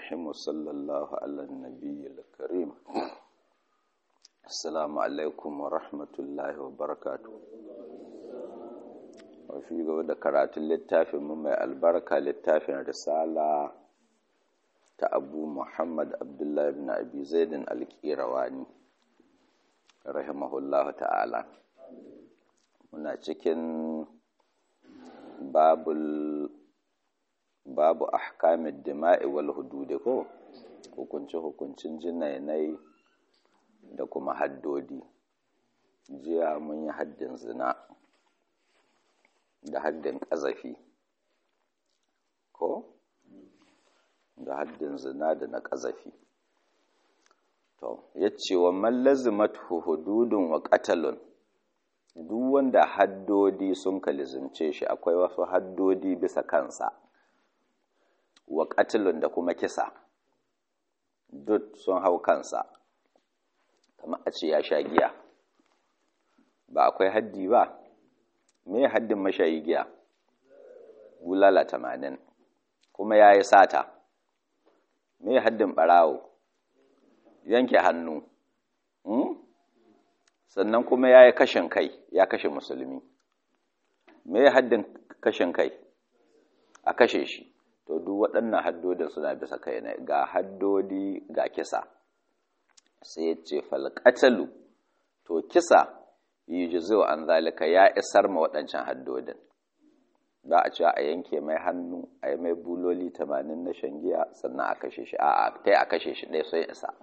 الرحيم وصلى الله على النبي الكريم السلام عليكم ورحمة الله وبركاته وفي قول كرات اللتافي مما البركة للتافي رسالة أبو محمد عبد الله بن أبي زيد الكيرواني رحمه الله تعالى muna cikin babul babu ahkamid dima'i wal hududi ko hukunci hukuncin jinainai da kuma haddodi jiya mun yi haddin zina da haddin ƙazafi ko da haddin zina da na ƙazafi to yace wa man lazimat hududun wa qatalun duk wanda haddodi sun kalizimce shi akwai wasu haddodi bisa kansa wa katilun da kuma kisa duk sun hau kansa kamar a ce ya sha giya ba akwai haddi ba me haddin mashayi giya bulala tamanin kuma ya yi sata me haddin ɓarawo yanke hannu sannan kuma ya yi kashin kai ya kashe musulmi me haddin kashin kai a kashe shi to duk waɗannan haddodin suna bisa kai ne ga haddodi ga kisa sai ya ce falƙatalu to kisa yi jizo an zalika ya isar ma waɗancan haddodin ba a cewa a yanke mai hannu a yi mai buloli tamanin na shangiya sannan a kashe shi a ta a kashe shi ɗaya sai isa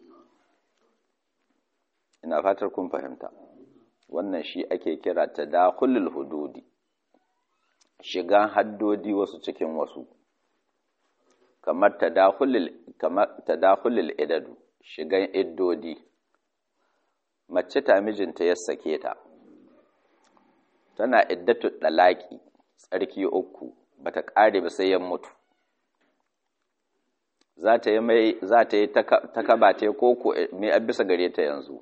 ina fatar kun fahimta wannan shi ake kira tadakhulul hududi shigan haddodi wasu cikin wasu kamar tadakhulul kamar tadakhulul idadu shigan iddodi mace ta mijinta ya sake ta tana iddatu dalaki tsarki uku bata kare ba sai ya mutu za ta yi mai za ta yi takaba ta koko me a bisa gare ta yanzu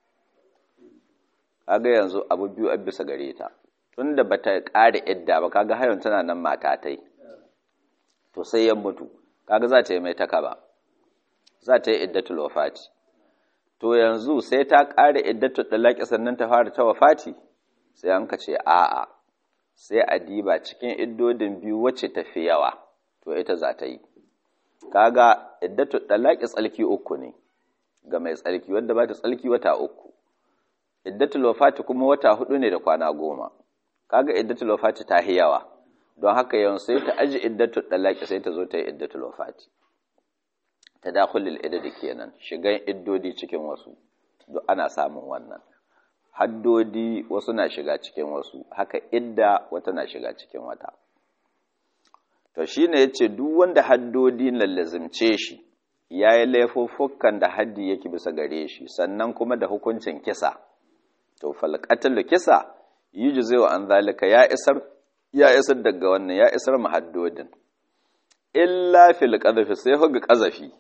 kaga yanzu abu biyu a bisa gare ta tunda bata ƙara idda ba kaga hayon tana nan mata tai to sai ya mutu kaga za ta yi mai takaba za ta yi iddatul wafati to yanzu sai ta ƙara iddatul dalaki sannan ta fara ta wafati sai an ka ce a'a sai a diba cikin iddodin biyu wacce ta fi yawa to ita za ta yi kaga iddatul dalaki tsalki uku ne ga mai tsalki wanda ba ta tsalki wata uku iddatul wafati kuma wata hudu ne da kwana goma kaga iddatul wafati ta hi yawa don haka yawan sai ta aji iddatul dalaki sai ta zo ta yi iddatul wafati tadakhulul idadi kenan shigan iddodi cikin wasu duk ana samun wannan haddodi wasu na shiga cikin wasu haka idda wata na shiga cikin wata to shine yace duk wanda haddodi lallazimce shi yayi laifuffukan da haddi yake bisa gare shi sannan kuma da hukuncin kisa to falqatul kisa yujzi an zalika ya isar ya isar daga wannan ya isar mahaddodin illa fil qadhafi sai hoga qazafi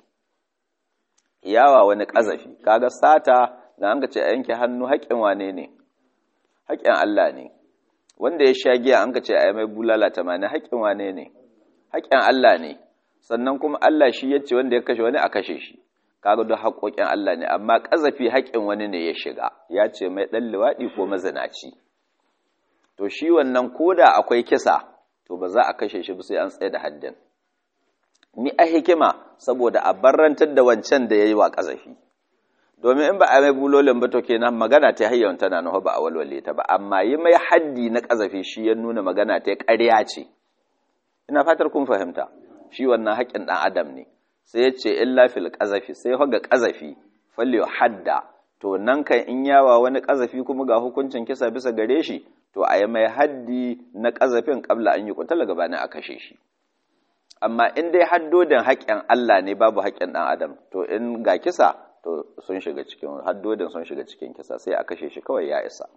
yawa wani qazafi kaga sata da an ce a yanke hannu haƙin wane ne haƙin Allah ne wanda ya sha giya an ce a yi mai bulala tamanin haƙin wane ne haƙin Allah ne sannan kuma Allah shi ya ce wanda ya kashe wani a kashe shi kaga duk haƙoƙin Allah ne amma ƙazafi haƙin wani ne ya shiga ya ce mai ɗan liwaɗi ko mazinaci to shi wannan koda akwai kisa to ba za a kashe shi ba sai an tsaye da haddin ni a hikima saboda a barrantar da wancan da ya yi wa ƙazafi domin in ba a mai bulolin ba to kenan magana ta hayyawan tana nawa ba a walwale ta ba amma yi mai haddi na ƙazafi shi ya nuna magana ta ƙarya ce ina fatar kun fahimta shi wannan haƙƙin ɗan adam ne sai ya ce illa fil ƙazafi sai ga ƙazafi falliyo hadda to nan kan in yawa wani ƙazafi kuma ga hukuncin kisa bisa gare shi to a yi mai haddi na ƙazafin ƙabla an yi kutala gabanin a kashe shi amma in dai haddodin haƙƙin Allah ne babu haƙƙin ɗan adam to in ga kisa to sun shiga cikin haddodin sun shiga cikin kisa sai a kashe shi kawai ya isa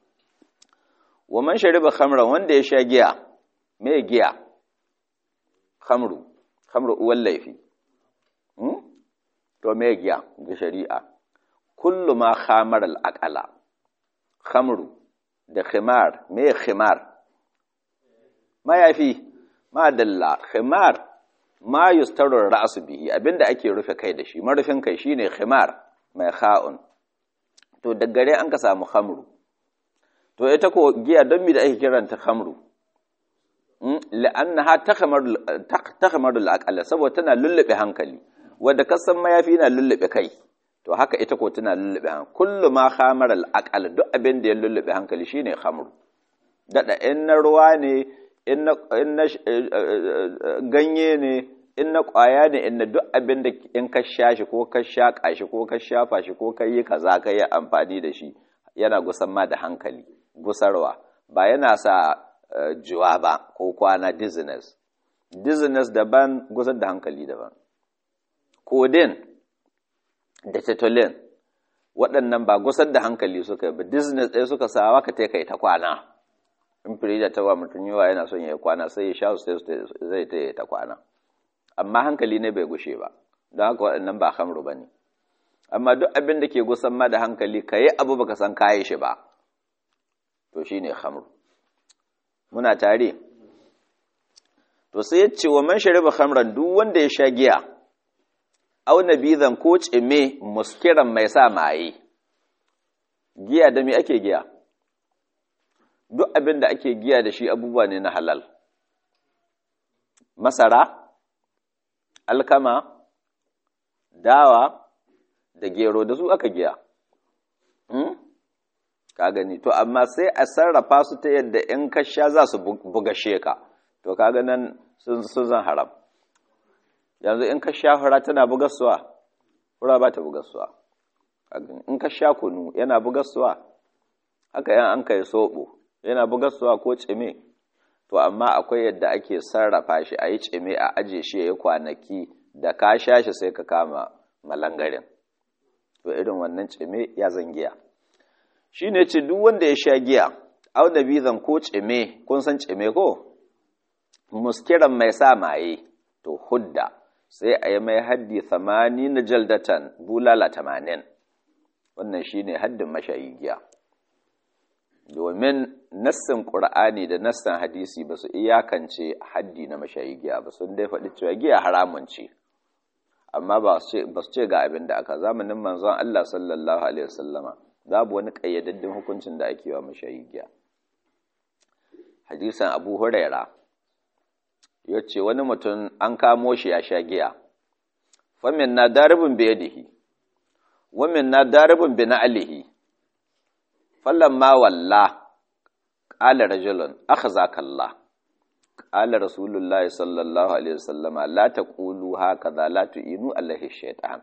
wa man shariba khamra wanda ya sha giya me giya khamru khamru uwan laifi to me giya ga shari'a kullu ma khamar al-aqala khamru da khimar me khimar mayafi madalla khimar ma yustarur ra'su bihi abinda ake rufe kai da shi marufin kai shine khimar mai kha'un to daggare an ka samu khamru to ita ko giya don mi da ake kiranta khamru la'annaha takhmarul aqala saboda tana lullube hankali wanda kasan mayafi na lullube kai to haka ita ko tana lullube hankali kullu ma khamara al duk abin da ya lullube hankali shine khamru dada in na ruwa ne in na ganye ne in na kwaya ne in na duk abin da in ka sha shi ko ka shaƙa shi ko ka shafa shi ko ka yi kaza ka yi amfani da shi yana gusan ma da hankali gusarwa ba yana sa juwa ba ko kwana dizziness dizziness daban gusar da hankali daban codeine da tetolin waɗannan ba gusar da hankali suka yi ba dizziness ɗaya suka sawa ka kai ta kwana in firija ta wa mutum yawa yana son ya yi kwana sai ya sha su zai ta yi ta kwana amma hankali ne bai gushe ba don haka waɗannan ba hamru ba ne amma duk abin da ke gusan ma da hankali ka yi abu baka san kayi shi ba to shi ne hamru muna tare to sai ya ce wa man shariba hamran duk wanda ya sha giya au nabizan ko cime muskiran mai sa maye giya da me ake giya duk abin da ake giya da shi abubuwa ne na halal masara alkama dawa da gero da su aka giya ka gani to amma sai a sarrafa su ta yadda in ka sha za su buga sheka to ka nan sun zan haram yanzu in ka sha fura tana bugassuwa fura ba ta bugassuwa in ka sha kunu yana bugassuwa haka yan an kai soɓo yana bugassuwa ko cime to amma akwai yadda ake sarrafa shi a yi cime a aje shi ya yi kwanaki da ka sha shi sai ka kama malangarin to irin wannan cime ya zangiya shi ne ce duk wanda ya sha giya au da bizan ko cime kun san cime ko muskiran mai sa maye to hudda sai a yi mai haddi samani na jaldatan bulala tamanin wannan shi ne haddin mashayi giya domin nassin ƙur'ani da nassin hadisi ba su iyakance haddi na mashayi giya ba sun dai faɗi cewa giya haramun ce amma ba su ce ga abin da aka zamanin manzon Allah sallallahu alaihi wasallama babu wani ƙayyadaddin hukuncin da ake wa mashayi giya hadisan abu huraira ya ce wani mutum an kamo shi ya sha giya famin na daribin biyadihi wamin na daribin bi na alihi ma walla ƙala rajulun aka za kalla ƙala rasulullah sallallahu alaihi wasallama la ta ƙulu haka za la tu'inu allahi shaitan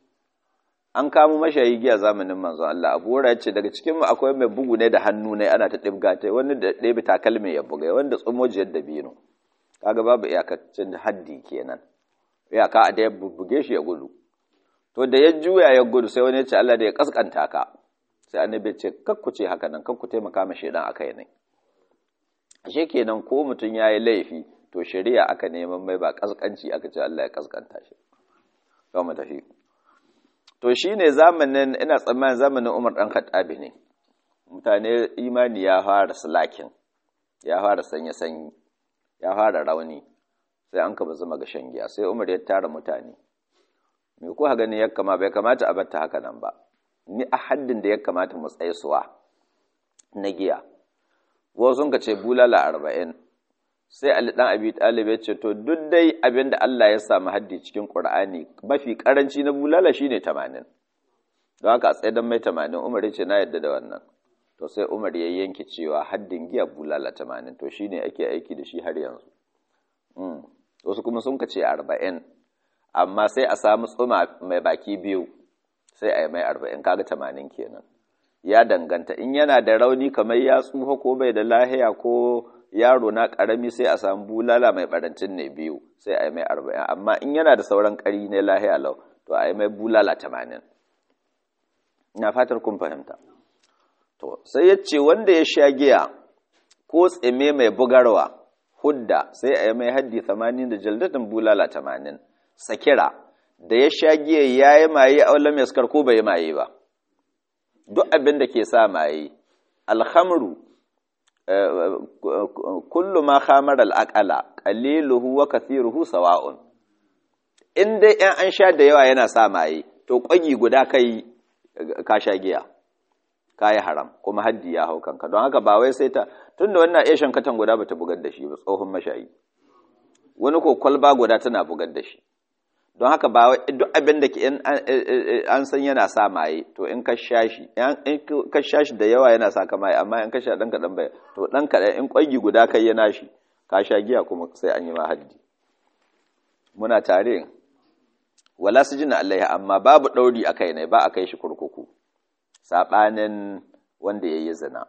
an kamo mashayi giya zamanin manzon Allah abu ya ce daga cikin mu akwai mai bugu ne da hannu ne ana ta ɗibga ta wani da ɗebi takalmi ya buga wanda tsumojiyar da bino kaga babu iyakacin haddi kenan iyaka a da ya buge shi ya gudu to da ya juya ya gudu sai wani ya ce Allah da ya kaskanta ka sai annabi ce kakku ce haka nan kakku taimaka ma shedan akai ne ashe kenan ko mutum yayi laifi to shari'a aka neman mai ba kaskanci aka ce Allah ya kaskanta shi to mu tafi to shine zamanin ina tsammanin zamanin Umar dan Khattabi ne mutane imani ya fara slakin ya fara sanya sanyi ya fara rauni sai an ka zama ga shan giya sai Umar ya tara mutane me ko ha gani ya kama bai kamata a batta haka nan ba ni a haddin da ya kamata mu tsaisuwa na giya wasu sun ka ce bulala arba'in sai Ali dan Abi Talib ya ce to duk dai abin da Allah ya samu haddi cikin Qur'ani mafi karanci na bulala shine 80 don haka a tsaye dan mai 80 Umar ya ce na yadda da wannan to sai Umar ya yanke cewa haddin giya bulala 80 to shine ake aiki da shi har yanzu wasu kuma sun ka ce 40 amma sai a samu tsuma mai baki biyu sai a yi mai arba'in kaga tamanin kenan ya danganta in yana da rauni kamar ya tsufa ko bai da lahiya ko yaro na karami sai a samu bulala mai barancin ne biyu sai a yi mai arba'in amma in yana da sauran kari ne lahiya lau to a yi mai bulala tamanin ina fatar kun fahimta to sai ya ce wanda ya sha giya ko tsime mai bugarwa hudda sai a yi mai haddi tamanin da jaldatin bulala tamanin sakira da ya sha giya ya yi maye a wala mai ko bai yi maye ba duk abin da ke sa maye alhamru kullu ma khamar al'aqala qaliluhu wa kathiruhu sawa'un in dai ‘yan an sha da yawa yana sa maye to ƙwagi guda kai ka sha giya ka yi haram kuma haddi ya hau kanka don haka ba wai sai ta tun da wannan iya shan katan guda ba ta bugar da shi ba tsohon mashayi wani ko kwalba guda tana bugar da shi don haka ba duk abin da an san yana sa maye to in ka sha shi in ka sha shi da yawa yana sa ka maye amma in ka sha ɗan kaɗan bai to ɗan kaɗan in ƙwagi guda kai yana shi ka sha giya kuma sai an yi ma haddi muna tare wala su jina Allah amma babu ɗauri a kai ne ba a kai shi kurkuku saɓanin wanda ya yi zina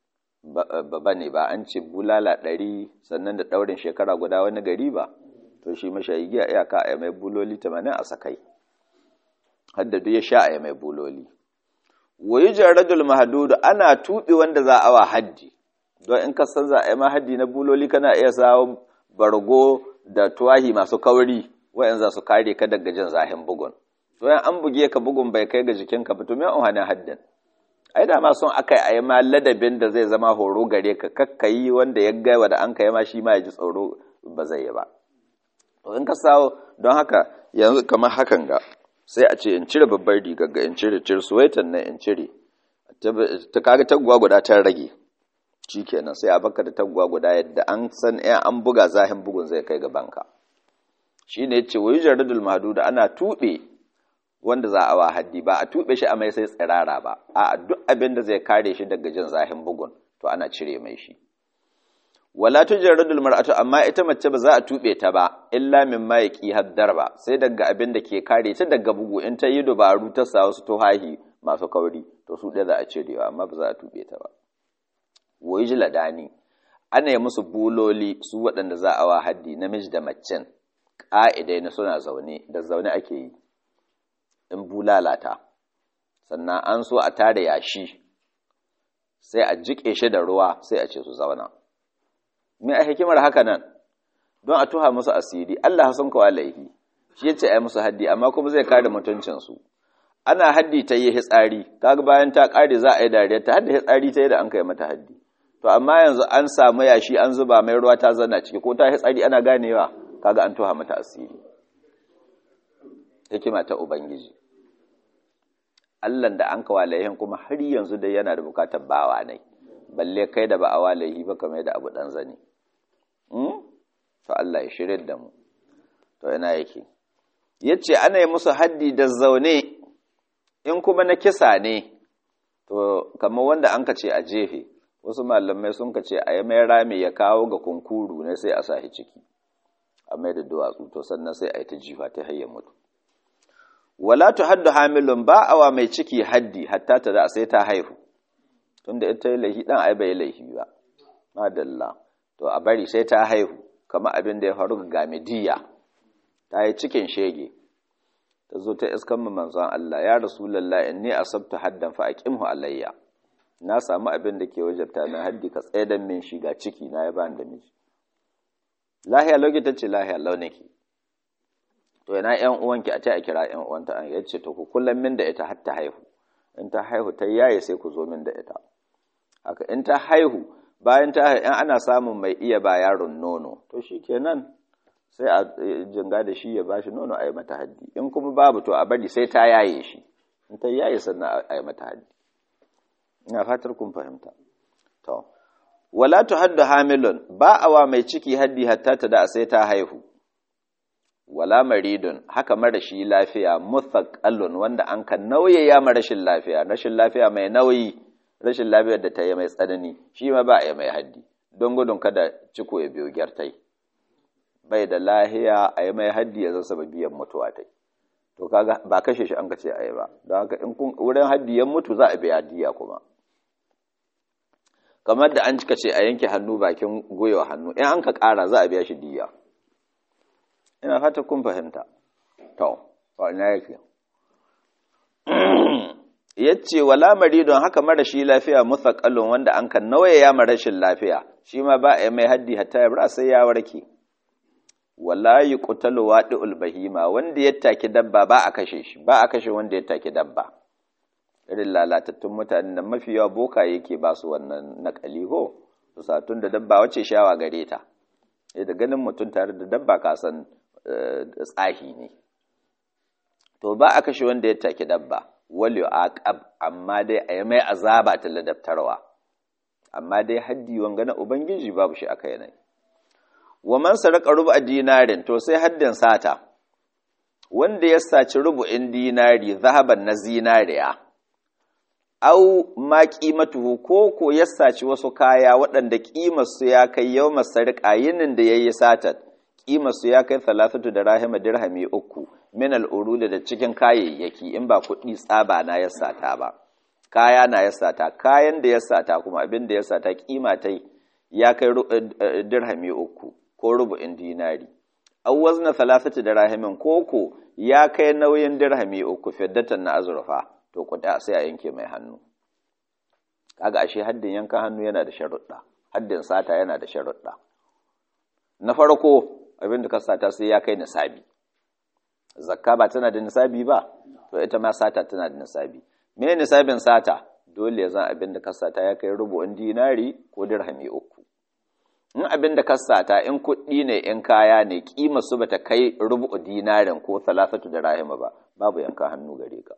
ba ne ba an ce bulala ɗari sannan da ɗaurin shekara guda wani gari ba to shi mashayi giya iyaka a mai buloli tamanin a sakai haddadu ya sha a mai buloli wayi jaradul mahadudu ana tuɓe wanda za a wa haddi don in ka san za a yi ma haddi na buloli kana iya samun bargo da tuwahi masu kauri wayan za su kare ka daga jin zahin bugun to yan an buge ka bugun bai kai ga jikinka ba to me an haddin ai da ma son akai ayi ma ladabin da zai zama horo gare ka kakkayi wanda ya gaiwa da an kai ma shi ma ya ji tsoro ba zai yi ba to in ka sawo don haka yanzu kamar hakan ga sai a ce in cire babbar rigar ga in cire cire suwaitan nan in cire ta kaga taguwa guda ta rage shikenan sai a baka da taguwa guda yadda an san ɗaya an buga zahin bugun zai kai gabanka shi ne ce wa jaradul mahduda ana tuɓe wanda za a wa haddi ba a tuɓe shi a mai sai tsirara ba a duk abin da zai kare shi daga jin zahin bugun to ana cire mai shi wala tujarradul mar'atu amma ita mace ba za a tuɓe ta ba illa min ma yaqi haddar ba sai daga abin da ke kare ta daga bugu in ta yi dubaru ta sa wasu tuhahi masu kauri to su ɗaya za a cirewa amma ba za a tuɓe ta ba wa ladani ana yi musu buloli su waɗanda za a wa haddi namiji da macen ƙa'idai na suna zaune da zaune ake yi in bulalata sannan an so a tare yashi sai a jiƙe shi da ruwa sai a ce su zauna me a hikimar haka nan don a tuha musu asiri Allah sun kawo laihi shi yace ai musu haddi amma kuma zai kare mutuncinsu ana haddi ta yi hitsari kaga bayan ta kare za a yi dariya ta hadda hitsari ta yi da an kai mata haddi to amma yanzu an samu yashi an zuba mai ruwa ta zanna ciki ko ta hitsari ana ganewa kaga an tuha mata asiri hikima ta ubangiji Allah da an kawo laihin kuma har yanzu dai yana da bukatar bawa ne balle kai da ba a walahi ba kamar da abu dan zani to Allah ya shirye da mu to ina yake yace ana yi musu haddi da zaune in kuma na kisa ne to kamar wanda an ce a jefe wasu malamai sun ce a yi mai rami ya kawo ga kunkuru ne sai a sahi ciki a mai da duwatsu to sannan sai a yi ta jifa ta hayyar mutu wala tu haddu hamilun ba awa mai ciki haddi hatta ta da sai ta haihu tunda ita yi laihi dan ai bai laihi ba madalla to a bari sai ta haihu kamar abin da ya faru ga Gamidiya ta yi cikin shege ta zo ta iskan mu manzon Allah ya rasulullah inni asabtu haddan fa aqimhu alayya na samu abin da ke wajabta na haddi ka tsaye da min shiga ciki na ya bani da miji lahiya lauki ta ce lahiya launiki to yana yan uwanki a ta a kira yan uwanta an yace to ku kullum min da ita har ta haihu in ta haihu ta yaye sai ku zo min da ita haka in ta haihu bayan ta haihu in ana samun mai iya ba yaron nono to shikenan sai a jinga da shi ya bashi nono a yi mata haddi in kuma babu to a bari sai ta yaye shi in ta yaye sannan a yi mata haddi ina fatar kun fahimta to wala tuhaddu hamilun ba awa mai ciki haddi hatta ta da sai ta haihu wala maridun haka marashi lafiya muthaqallun wanda an kan nauye ya rashin lafiya rashin lafiya mai nauyi rashin lafiyar da ta yi mai tsanani shi ma ba a yi mai haddi don gudun kada ciko ya biyo gyartai bai da lahiya a yi mai haddi ya zan biyan mutuwa tai to kaga ba kashe shi an kace a yi ba don haka in kun wurin haddi ya mutu za a biya diya kuma kamar da an cika ce a yanke hannu bakin gwiwa hannu in an ka ƙara za a biya shi diya ina fata kun fahimta to ina yake yace wala maridon haka marashi lafiya muthaqallun wanda an kan nawaye ya marashin lafiya shi ma ba a mai haddi hatta ya bara sai ya warke wala yuqtalu wadi'ul bahima wanda ya take dabba ba a kashe shi ba a kashe wanda ya take dabba irin lalatattun mutanen da mafi yawa boka yake ba su wannan nakali ko satun da dabba wace shawa gare ta da ganin mutum tare da dabba ka san tsahi ne to ba a kashe wanda ya take dabba wal yu'aqab amma dai a yi mai azaba ta ladabtarwa amma dai haddi wanga na ubangiji babu shi aka yanayi wa man saraka rubu dinarin to sai haddin sata wanda ya saci rubu'in dinari zahaban na zinariya au ma qimatuhu ko ko ya saci wasu kaya waɗanda ƙimar su ya kai yawma sarqa yinin da yayi satar ƙimar su ya kai salasatu da rahima dirhami uku min al'urud da cikin kayayyaki in ba kuɗi tsaba na ya sata ba kaya na ya sata kayan da ya sata kuma abin da ya sata kima ta ya kai dirhami uku ko rubu'in dinari aw wazna thalathati dirahimin koko ya kai nauyin dirhami uku fiddatan na azurfa to kuɗa sai a yanke mai hannu kaga ashe haddin yankan hannu yana da sharuɗa haddin sata yana da sharuɗa na farko abin da ka sata sai ya kai nisabi zakka ba tana da nisabi ba to ita ma sata tana da nisabi me nisabin sata dole ya zan abin da ka sata ya kai rubu'in dinari ko dirhami uku in abin da ka sata in kuɗi ne in kaya ne kima su bata kai rubu'u dinarin ko salasatu da rahima ba babu yanka hannu gare ka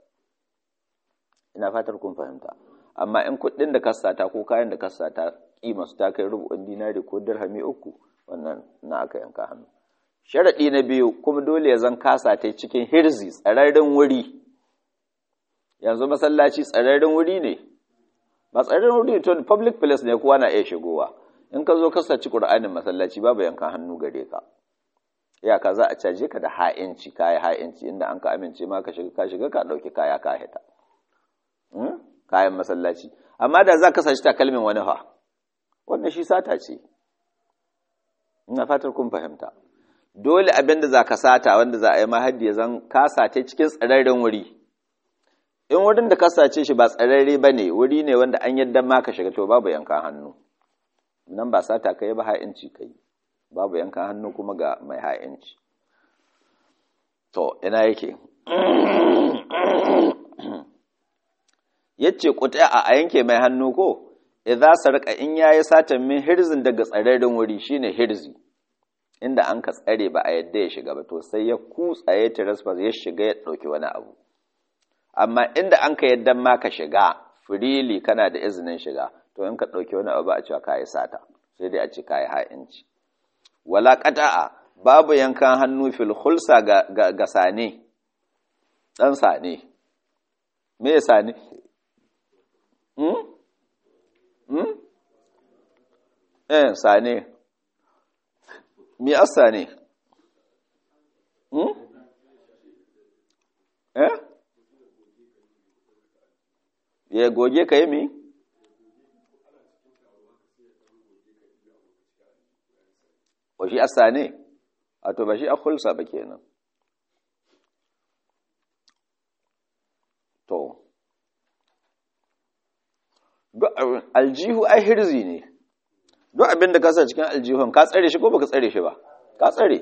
ina fatar kun fahimta amma in kuɗin da ka sata ko kayan da ka sata kima su ta kai rubu'in dinari ko dirhami uku wannan na aka yanka hannu sharaɗi na biyu kuma dole ya zan kasa ta cikin hirzi tsararren wuri yanzu masallaci tsararren wuri ne ba tsararren wuri to public place ne kowa na iya shigowa in ka zo ka saci qur'anin masallaci babu yankan hannu gare ka iyaka za a caje ka da ha'inci kaya ha'inci inda an ka amince ma ka shiga ka shiga ka dauki kaya ka hita kayan masallaci amma da za ka saci takalmin wani fa wannan shi sata ce ina fatar kun fahimta dole abin da za ka sata wanda za a yi mahaddi ya zan kasa ta cikin tsararren wuri in wurin da ka sace shi ba tsararre ba ne wuri ne wanda an yadda ma ka shiga to babu yankan hannu nan ba sata kai ba ha'inci kai babu yankan hannu kuma ga mai ha'inci to ina yake yace kuta a yanke mai hannu ko idza sarqa in yayi satan min hirzin daga tsararren wuri shine hirzi inda an ka tsare ba a yadda ya shiga ba to sai ya kutsa ya trespass ya shiga ya dauki wani abu amma inda an ka yadda ma ka shiga freely kana da izinin shiga to in ka dauki wani abu a cewa kai sata sai dai a ce kai ha'inci wala qata'a babu yankan hannu fil khulsa ga ga, ga sane dan sane me ya sane hmm hmm eh sane mi asa ne hmm eh ya goge ka yi mi wa shi asa ne a to ba shi a hulsa ba kenan to aljihu ai hirzi ne duk abin da ka sa cikin aljihun ka tsare shi ko baka tsare shi ba ka tsare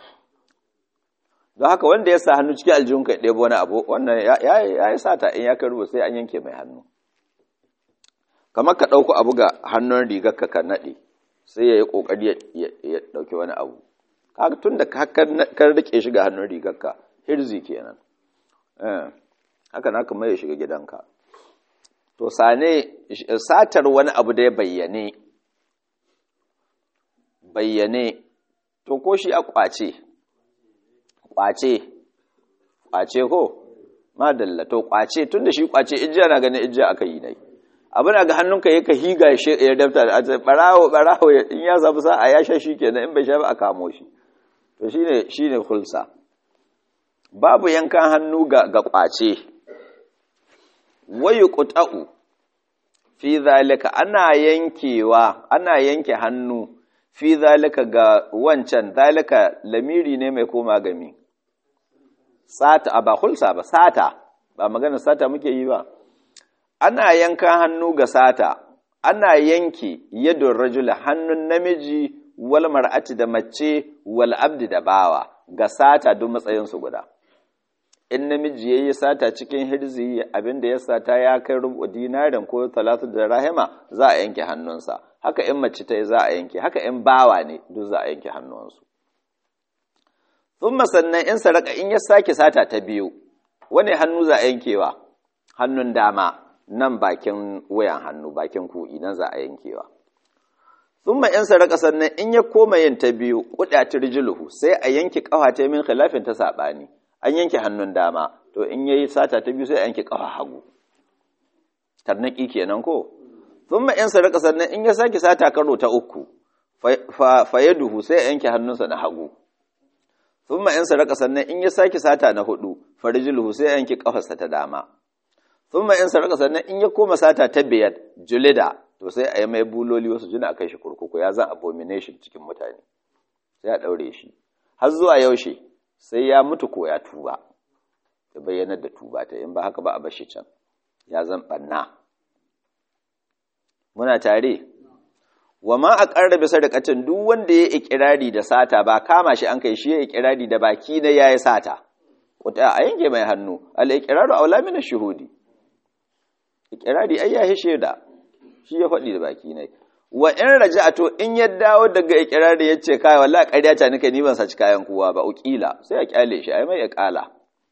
don haka wanda ya sa hannu cikin aljihun ka ɗebo wani abu wannan ya yi sata in ya karbo sai an yanke mai hannu kamar ka ɗauko abu ga hannun rigar ka ka naɗe sai ya yi ƙoƙari ya ɗauki wani abu kaga tun da ka rike shi ga hannun rigar ka hirzi kenan haka na kuma ya shiga gidanka to sane satar wani abu da ya bayyane bayyane to ko shi a kwace kwace kwace ko madalla to kwace tunda shi kwace ijiya na ganin ijiya aka yi nai abin ga hannunka yake higa shi ya dafta a ce barawo barawo in ya samu sa'a ya sha shi kenan in bai sha ba a kamo shi to shine shine hulsa babu yankan hannu ga ga kwace wayu quta'u fi zalika ana yankewa ana yanke hannu fi zalika ga wancan zalika lamiri ne mai koma gami sata a ba hulsa ba sata ba magana sata muke yi ba ana yankan hannu ga sata ana yanke yadda rajula hannun namiji wal mar'ati da mace wal abdi da bawa ga sata duk matsayinsu guda in namiji yayi sata cikin hirzi abinda ya sata ya kai rubu dinarin ko talatu da rahima za a yanke hannunsa haka in mace ta yi za a yanke haka in bawa ne duk za a yanke hannunsu thumma sannan in saraka in ya sake sata ta biyu wani hannu za a yankewa hannun dama nan bakin wayan hannu bakin ku'i nan za a yankewa thumma in saraka sannan in ya koma yin ta biyu qudatir rijluhu sai a yanke kafa ta min khilafin ta sabani an yanke hannun dama to in yayi sata ta biyu sai a yanke kafa hagu tarnaki kenan ko thumma in saraka sannan in ya saki sata karo ta uku fa yaduhu sai a yanke hannunsa na hagu thumma in saraka sannan in ya saki sata na hudu farijluhu sai a yanke kafarsa ta dama thumma in saraka sannan in ya koma sata ta biyar julida to sai a yi mai buloli wasu jina a kai shi kurkuku ya zan abomination cikin mutane sai a daure shi har zuwa yaushe sai ya mutu ko ya tuba ya bayyanar da tuba ta in ba haka ba a bashi can ya zan banna muna tare wa ma a ƙarrabe sadakatin duk wanda ya ikirari da sata ba kama shi an kai shi ya ikirari da baki na yayi sata wata a yanke mai hannu al iqraru aula min shuhudi ikirari ai ya shaida shi ya faɗi da baki ne wa in raja'atu in ya dawo daga ikirari yace kai wallahi ƙarya ta nika ni ban saci kayan kowa ba ukila sai a kyale shi ai mai iqala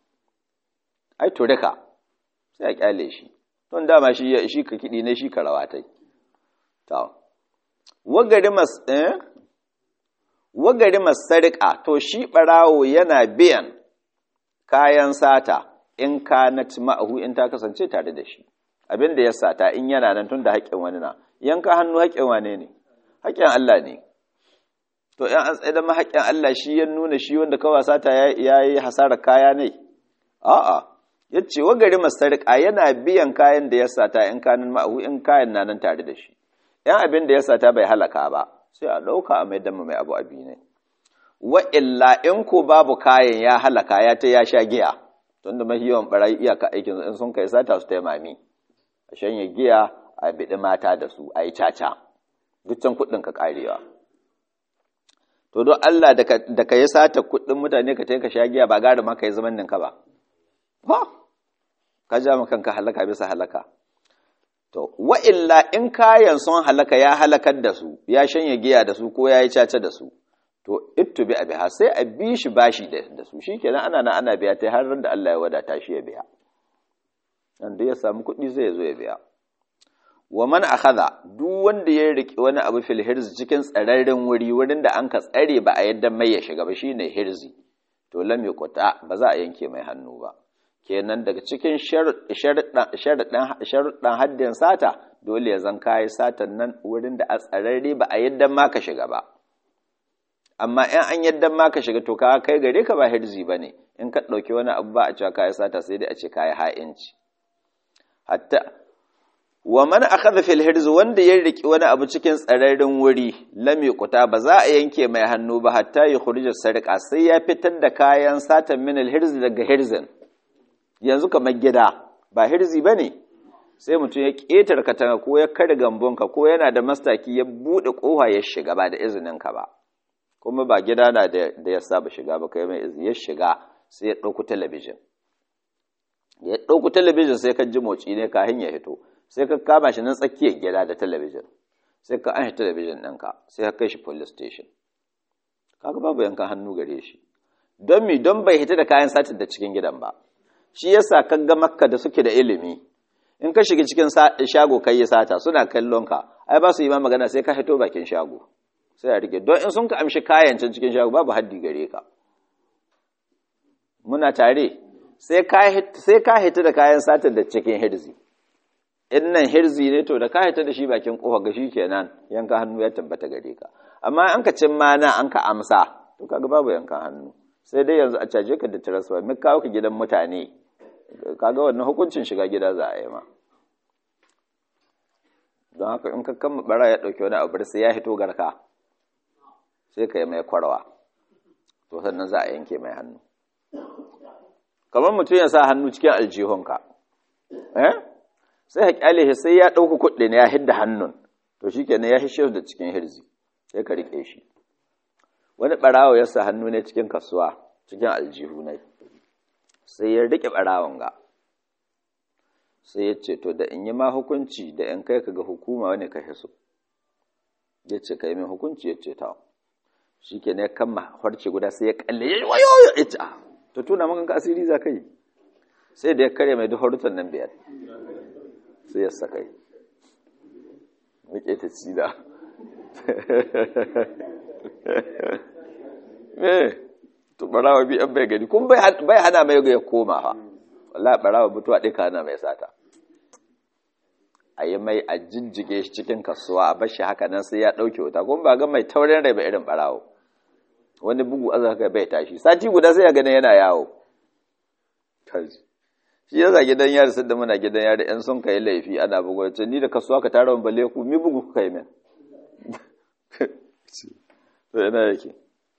ai turika sai a kyale shi don dama shi shi ka kidi ne shi ka rawatai to wagari mas eh wagari masarika to shi barawo yana biyan kayan sata in kanat ma'ahu in ta kasance tare da shi abin da ya sata in yana nan tun da haƙƙin wani na yanka hannu haƙƙin wane ne haƙƙin Allah ne to in an tsaye da haƙƙin Allah shi ya nuna shi wanda kawai sata ya yi hasarar kaya ne a'a ya ce wa gari masarika yana biyan kayan da ya sata in kanin ma'ahu in kayan na nan tare da shi yan abin da ya sata bai halaka ba sai a ɗauka a mai dama mai abu abi ne wa illa in ko babu kayan ya halaka ya ta ya sha giya tunda mafi yawan barayi iyaka aikin in sun kai sata su taimami a shanye giya a biɗi mata da su a yi caca dukkan kuɗin ka ƙarewa to don Allah da ka yi sata kuɗin mutane ka ka sha giya ba gari maka yi zaman ninka ba ba ka ja kanka halaka bisa halaka to wa illa in kayan sun halaka ya halakar da su ya shanye giya da su ko ya yi caca da su to ittu bi abiha sai a bi shi bashi da su shikenan ana na ana biya ta har da Allah ya wadata shi ya biya wanda ya samu kuɗi zai zo ya biya wa man akhadha duk wanda ya riki wani abu fil hirzi cikin tsararren wuri wurin da an ka tsare ba a yadda mai ya shiga ba shine hirzi to lam yuqta ba za a yanke mai hannu ba kenan daga cikin sharuɗan haddin sata dole ya zan kayi satan nan wurin da a tsararre ba a yadda ma ka shiga ba amma in an yadda ma ka shiga to ka kai gare ka ba hirzi ba ne in ka ɗauki wani abu ba a cewa kayi sata sai dai a ce kayi ha'inci hatta wa man akhadha fil hirz wanda ya riki wani abu cikin tsararren wuri lam yuqta ba za a yanke mai hannu ba hatta ya khurija sarqa sai ya fitar da kayan satan min al hirz daga hirzin yanzu kamar gida ba hirzi bane sai mutum ya ketar katanga ko ya kare gambonka ko yana da mastaki ya bude kofa ya shiga ba da izinin ka ba kuma ba gida na da ya saba shiga ba kai mai izini ya shiga sai ya dauko talabijin ya dauko talabijin sai ka ji motsi ne kafin ya hito sai ka kama shi nan tsakiyar gida da talabijin sai ka an talabijin ɗinka sai ka kai shi police station kaga babu yankan hannu gare shi don mi don bai hita da kayan satin da cikin gidan ba shi yasa ka ga makka da suke da ilimi in ka shiga cikin shago kai ya sata suna kallon ka ai ba su yi ma magana sai ka hito bakin shago sai a rike don in sun ka amshi kayan can cikin shago babu haddi gare ka muna tare sai ka hita da kayan satin da cikin hirzi in nan hirzi ne to da ka hita da shi bakin kofa ga shi kenan yanka hannu ya tabbata gare ka amma an ka cin mana an ka amsa to kaga babu yankan hannu sai dai yanzu a caje ka da transfer mai kawo ka gidan mutane kaga wannan hukuncin shiga gida za a yi ma don haka in ka kama bara ya dauki wani abu sai ya hito garka sai ka yi mai kwarwa to sannan za a yanke mai hannu kamar mutum ya sa hannu cikin aljihunka eh sai ka kyale shi sai ya ɗauka kuɗi ne ya hidda hannun to shi kenan ya hishe da cikin hirzi sai ka riƙe shi wani ɓarawo ya sa hannu ne cikin kasuwa cikin aljihu ne sai ya riƙe ɓarawon ga sai ya ce to da in yi ma hukunci da in kai ka ga hukuma wani ka hiso ya ce ka yi min hukunci ya ce ta shi kenan ya kama harce guda sai ya kalle ya wayo ya ce to tuna maka asiri za ka yi sai da ya kare mai duk harutan nan biyar sai ya sakai muke ta cida me to barawa bi an bai gani kun bai hana mai ya koma ha wallahi barawa mutuwa ɗaya hana mai sata a yi mai a jinjige shi cikin kasuwa a bashi haka nan sai ya ɗauke wuta kuma ba ga mai taurin rai ba irin barawo wani bugu azaka bai tashi sati guda sai ya gani yana yawo shi yasa gidan yari sai da muna gidan yari yan sun kai laifi ana bugu ce ni da kasuwa ka tara balle ku mi bugu kuka yi min to ina yake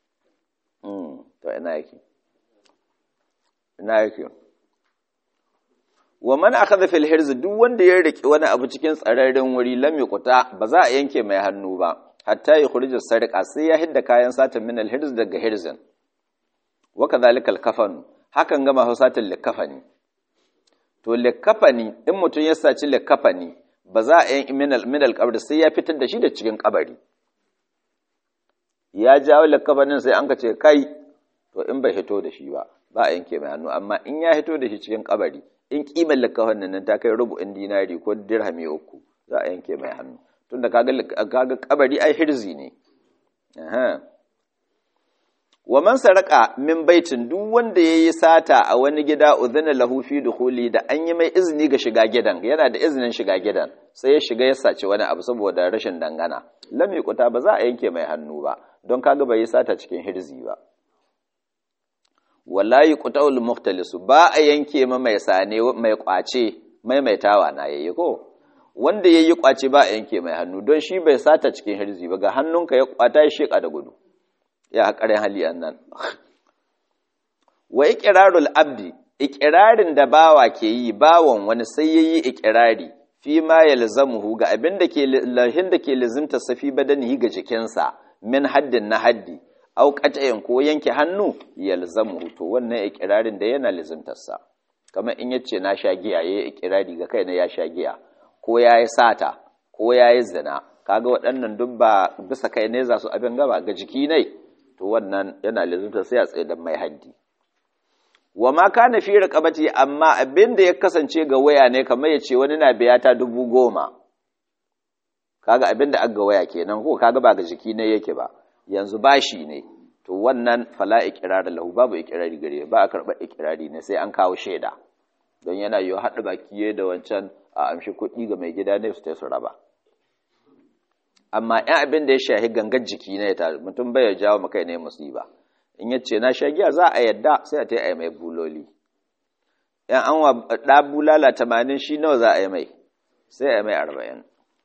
to ina yake ina yake wa man akhadha fil hirz duk wanda ya riki wani abu cikin tsararren wuri lam yuqta ba za a yanke mai hannu ba hatta ya khurija sarqa sai ya hidda kayan satan min al hirz daga hirzin wa kadhalika al kafan hakan ga mahusatul likafani to likafani in mutun ya saci likafani ba za a yanke min al min al qabr sai ya fitar da shi da cikin kabari ya jawo likafanin sai an ka ce kai to in bai hito da shi ba ba a yanke mai hannu amma in ya hito da shi cikin kabari in kimar likafan nan ta kai rubu'in dinari ko dirhami uku za a yanke mai hannu tunda kaga kaga kabari ai hirzi ne aha wa man saraka min baitin duk wanda yayi sata a wani gida udhina lahu fi dukhuli da an yi mai izini ga shiga gidan yana da izinin shiga gidan sai ya shiga ya saci wani abu saboda rashin dangana lam yuqta ba za a yanke mai hannu ba don kaga bai yi sata cikin hirzi ba wala yuqta'ul muhtalisu ba a yanke ma mai sane mai kwace maimaitawa na yayi ko wanda yayi kwace ba a yanke mai hannu don shi bai sata cikin hirzi ba ga hannunka ya kwata ya sheka da gudu ya haƙarin hali annan wa iqrarul abdi iqrarin da bawa ke yi bawon wani sai yayi iqrari fi ma yalzamuhu ga abin da ke lahin da ke lazimta safi badanihi ga jikinsa min haddin na haddi au qat'in ko yanke hannu yalzamuhu to wannan iqrarin da yana lazimtarsa kamar in yace na sha giya yayi iqrari ga kaina ya sha giya ko yayi sata ko yayi zina kaga waɗannan duk ba bisa kai ne za su abin gaba ga jiki ne to wannan yana lazimtar sai a tsaye da mai haddi wa ma kana fi raqabati amma abin da ya kasance ga waya ne kamar ya ce wani na biya ta dubu goma kaga abin da aga waya kenan ko kaga ba ga jiki ne yake ba yanzu bashi ne to wannan fala iqrar lahu babu iqrari gare ba a karba iqrari ne sai an kawo shaida don yana yiwu haɗa baki da wancan a amshi kuɗi ga mai gida ne su ta su raba amma ‘yan abin da ya shahi gangar jiki ne ta mutum bai jawo maka ne musiba in yace na sha giya za a yadda sai a ta yi mai buloli ‘yan an wa ɗa bulala tamanin shi nawa za a yi mai sai a yi mai arba'in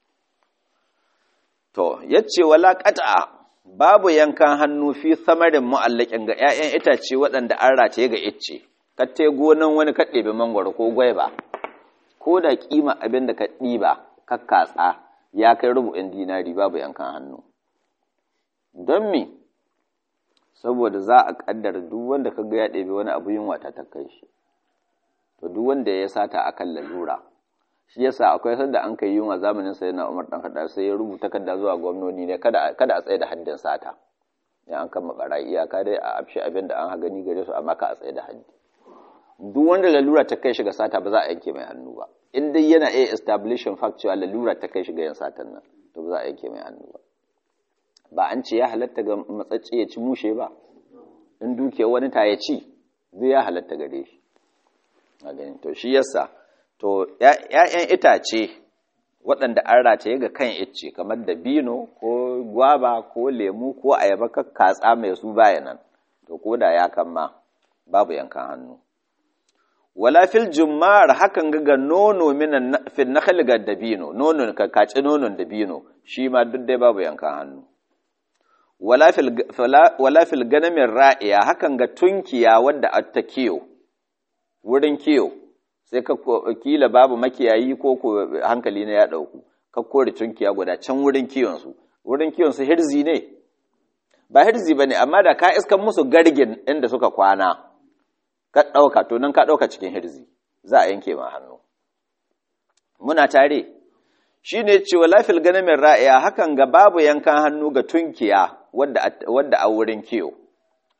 to yace wala ƙata babu yankan hannu fi samarin mu'allakin ga ‘ya'yan itace waɗanda an rataye ga icce katte gonan wani ka ɗebe mangwaro ko gwaiba ko da kima abin da ka ɗiba kakkatsa ya kai rubu'in dinari babu yankan hannu don me saboda za a kaddara duk wanda ka ga ya ɗebe wani abu yunwa ta ta kai shi to duk wanda ya sata akan lalura shi yasa akwai sanda an kai yunwa zamanin sai na Umar dan Khattab sai ya rubuta kadda zuwa gwamnoni ne kada kada a tsaye da haddin sata ya an kama barayi iyaka dai a afshi abin da an ha gani gare su amma ka a tsaye da haddi duk wanda lalura ta kai shi ga sata ba za a yanke mai hannu ba in dai yana iya establishing fact cewa lalura ta kai shi ga yin satan nan to ba za a yanke mai hannu ba ba an ce ya halatta ga matsacce ya ci mushe ba in dukiyar wani ta ya ci zai ya halatta gare shi a gani to shi yasa to ‘ya'yan itace waɗanda an rataye ga kan icce kamar dabino ko gwaba ko lemu ko ayaba katsa mai su bayanan to ko da ya kama babu yankan hannu wala fil jummar hakan ga nono minan fil nakhl ga dabino nono ka kaci nonon dabino shi ma duk dai babu yankan hannu wala fil wala fil ganamin ra'iya hakan ga tunkiya wadda ta kiyo wurin kiyo sai ka kila babu makiyayi ko ko hankali na ya dauku ka kore tunkiya guda can wurin kiyon su wurin kiyon su hirzi ne ba hirzi bane amma da ka iskan musu gargin inda suka kwana ka ɗauka to nan ka ɗauka cikin hirzi za a yanke ma hannu muna tare shi ne cewa lafil ganamin ra'iya hakan ga babu yankan hannu ga tunkiya wadda a wurin kiyo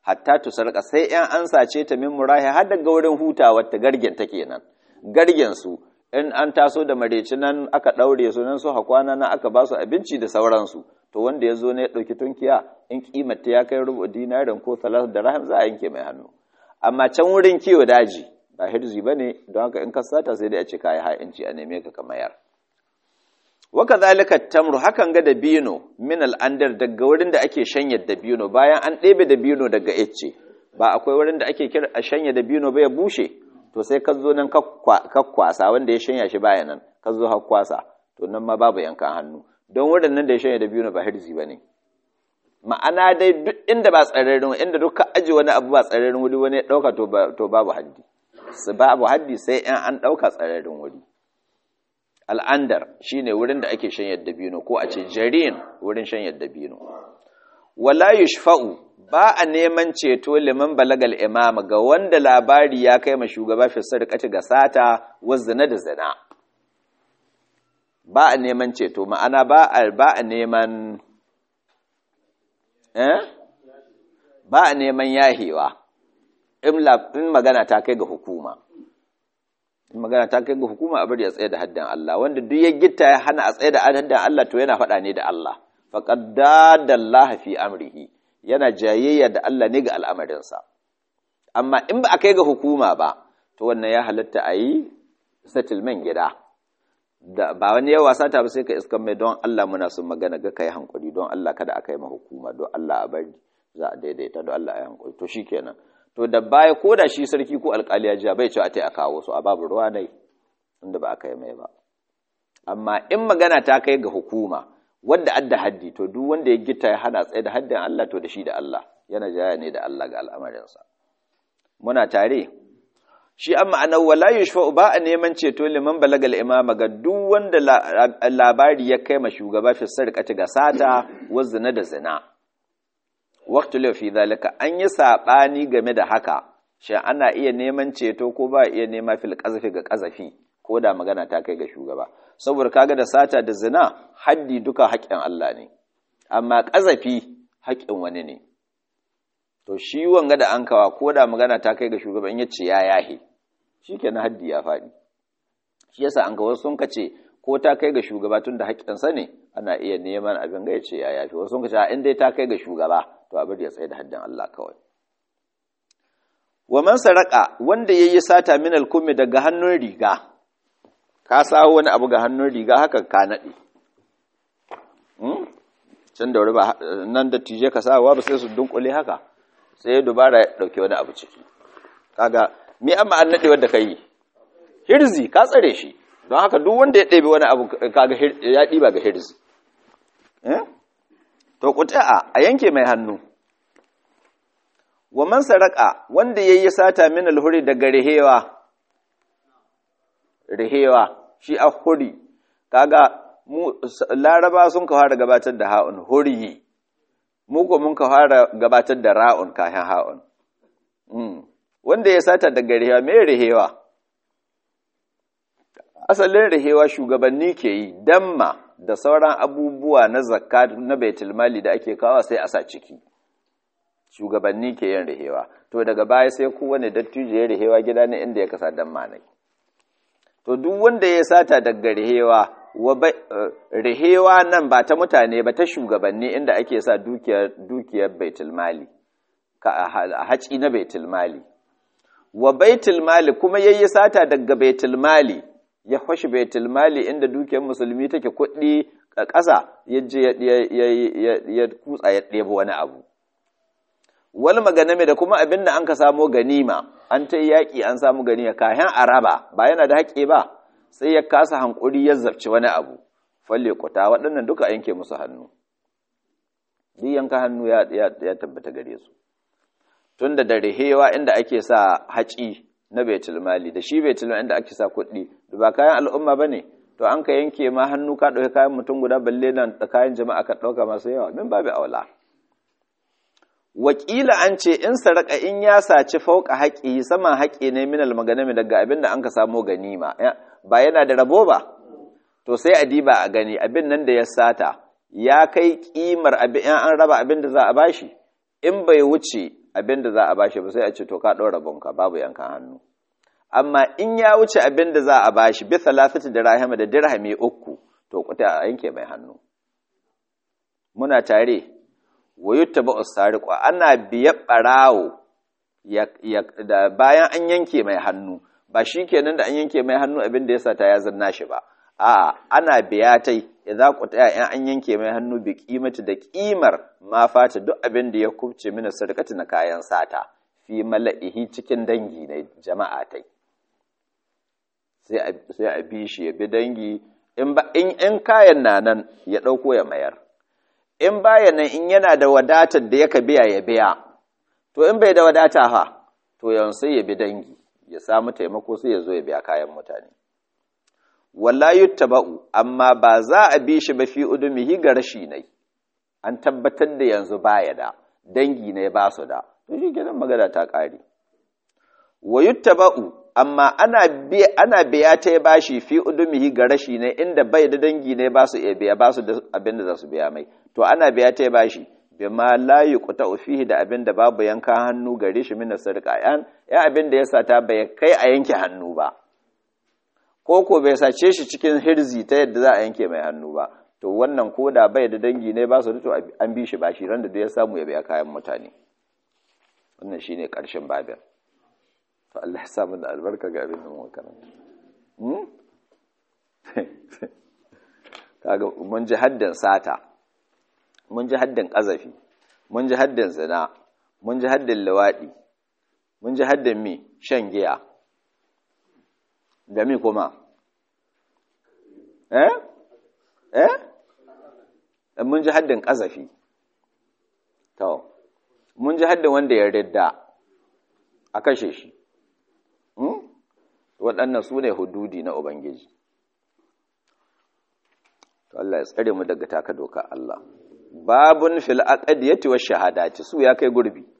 hatta tusarqa sai yan an sace ta min murahi har daga wurin hutawar ta gargen ta kenan gargen su in an taso da mareci nan aka daure su nan su hakwana nan aka ba su abinci da sauransu to wanda ya zo ne ya ɗauki tunkiya in kimanta ya kai rubu dinarin ko salat da rahim za a yanke mai hannu amma can wurin kiwo daji ba hirzi ba ne don haka in ka sata sai dai a ce kayi ha'inci a neme ka kamayar waka zalika tamru hakan ga da bino min al'andar daga wurin da ake shanya da bino bayan an ɗebe da bino daga icce ba akwai wurin da ake kira a shanya da bino ba ya bushe to sai ka zo nan kwasa wanda ya shanya shi baya nan ka zo har kwasa to nan ma babu yankan hannu don wurin nan da ya shanya da bino ba hirzi ba ne ma'ana dai duk inda ba tsararrin inda duk ka aji wani abu ba tsararrin wuri wani ya ɗauka to babu haddi babu haddi sai in an ɗauka tsararrin wuri al'andar shine wurin da ake shanyar dabino ko a ce jarin wurin shanyar dabino wala yushfa'u ba a neman ceto liman balagal imama ga wanda labari ya kai ma shugaba fi sarƙati ga sata wa zina da zina ba a neman ceto ma'ana ba a ba a neman eh ba a neman yahewa in magana ta kai ga hukuma in magana ta kai ga hukuma a bari a tsaye da haddan Allah wanda duk ya gitta ya hana a tsaye da haddan Allah to yana faɗa ne da Allah faqad dadallaha fi amrihi yana jayayya da Allah ne ga al'amarinsa amma in ba a kai ga hukuma ba to wannan ya halatta a yi settlement gida da ba wani yawa sata ba sai ka iskan mai don Allah muna sun magana ga kai hankuri don Allah kada a kai ma hukuma don Allah a bari za a daidaita don Allah ya hankuri to shikenan to da baya ko da shi sarki ko alkali ya ji bai ce a tai a kawo su a babu ruwa dai inda ba a kai mai ba amma in magana ta kai ga hukuma wanda adda haddi to duk wanda ya gita ya hana tsaye da haddin Allah to da shi da Allah yana jaya ne da Allah ga al'amarinsa muna tare shi an ma'anar wala yushfa'u ba a neman ceto liman balagal imama ga duk wanda labari ya kai ma shugaba fi sarƙati ga sata wa zina da zina waqtu la fi zalika an yi sabani game da haka shi ana iya neman ceto ko ba iya nema fil qazafi ga qazafi ko da magana ta kai ga shugaba saboda kaga da sata da zina haddi duka haƙƙin Allah ne amma qazafi haƙƙin wani ne to shi wanga da an kawa ko da magana ta kai ga shugaba in yace ya yahe shikenan haddi ya faɗi shi yasa an ga wasu sun kace ko ta kai ga shugaba tun da haƙƙinsa ne ana iya neman abin ga yace ya yafe wasu sun kace in dai ta kai ga shugaba to abin ya tsaye da haddin Allah kawai wa man saraka wanda yayi sata min al-kummi daga hannun riga ka sawo wani abu ga hannun riga haka ka nade hmm? can da wuri ba nan da tije ka sawa ba sai su dunkule haka sai dubara ya dauke wani abu ciki kaga me amma an nade wanda kai hirzi ka tsare shi don haka duk wanda ya ɗebe wani abu kaga ya ɗiba ga hirzi eh to quta'a a yanke mai hannu wa man saraka wanda yayi sata min alhuri daga rihewa rihewa shi a huri kaga mu laraba sun ka fara gabatar da ha'un huri mu ko mun ka fara gabatar da ra'un kayan ha'un wanda ya sata daga rihewa me rihewa asalin rihewa shugabanni ke yi damma da sauran abubuwa na zakka na baitulmali da ake kawo sai a sa ciki shugabanni ke yin rihewa to daga baya sai kowane dattijo ya rihewa gida ne inda ya kasa damma ne to duk wanda ya sata daga rihewa wa rihewa nan ba ta mutane ba ta shugabanni inda ake sa dukiyar dukiyar baitulmali ka a haci na baitulmali wa baitulmali kuma yayi sata daga baitulmali ya fashi baitul mali inda dukiyar musulmi take kuɗi a ƙasa ya je ya kutsa ya ɗebo wani abu wal maganame da kuma abin da an ka samo ganima an ta yaƙi an samu ganima kayan araba ba yana da haƙe ba sai ya kasa hankuri ya zabci wani abu falle kuta waɗannan duka yanke musu hannu duk yanka hannu ya tabbata gare su tunda da rihewa inda ake sa haƙi na baitul mali da shi baitul mali inda ake sa kuɗi da ba kayan al'umma bane to an ka yanke ma hannu ka ɗauki kayan mutum guda balle nan da kayan jama'a ka ɗauka masu yawa min babu aula wakila an ce in saraka in ya saci fauka haƙi sama haƙi ne minal maganami daga abin da an ka samo ganima ba yana da rabo ba to sai a diba a gani abin nan da ya sata ya kai kimar abin an raba abin da za a bashi in bai wuce abin da za a bashi ba sai a ce to ka ɗora bonka babu yankan hannu amma in ya wuce abin da za a bashi bi salasati da rahama da dirhami uku to kuta a yanke mai hannu muna tare wa yuttaba usariqu ana biya barawo da bayan an yanke mai hannu ba shi kenan da an yanke mai hannu abin da ya sata ya zanna shi ba a'a ana biya tai idza qutaya in an yanke mai hannu bi qimati da qimar ma fata duk abin da ya kubce mina sadaqati na kayan sata fi mala'ihi cikin dangi na jama'a tai sai a sai a bi shi ya bi dangi in ba in in kayan na nan ya dauko ya mayar in baya nan in yana da wadatar da yaka biya ya biya to in bai da wadata fa to yanzu sai ya bi dangi ya samu taimako sai ya zo ya biya kayan mutane wala yuttaba'u amma ba za a bi shi ba fi udumihi ga rashi ne an tabbatar da yanzu baya da dangi ne ba su da to shi kenan magana ta kare wa yuttaba'u amma ana biya ana biya ta ya bashi fi udumihi ga rashi ne inda bai da dangi ne ba su iya biya ba su da abin da za su biya mai to ana biya ta ya bashi bima la yuqta fihi da abin da babu yanka hannu gare shi min sarqa yan ya abin da ya sata bai kai a yanke hannu ba ko ko bai sace shi cikin hirzi ta yadda za a yanke mai hannu ba to wannan koda bai da dangi ne ba su da to an bi shi bashi ran da ya samu ya biya kayan mutane wannan shine karshen babin to Allah ya sa mu da albarka ga abin da mu karanta hmm kaga mun ji haddan sata mun ji haddin ƙazafi mun ji haddin zina mun ji haddin luwaɗi mun ji haddin mi shan giya da mi kuma eh eh mun ji haddin ƙazafi to mun ji haddin wanda ya ridda a kashe shi waɗannan su ne hududi na ubangiji to Allah ya tsare mu daga taka doka Allah babun fil aqdiyati wash shahadati su ya kai gurbi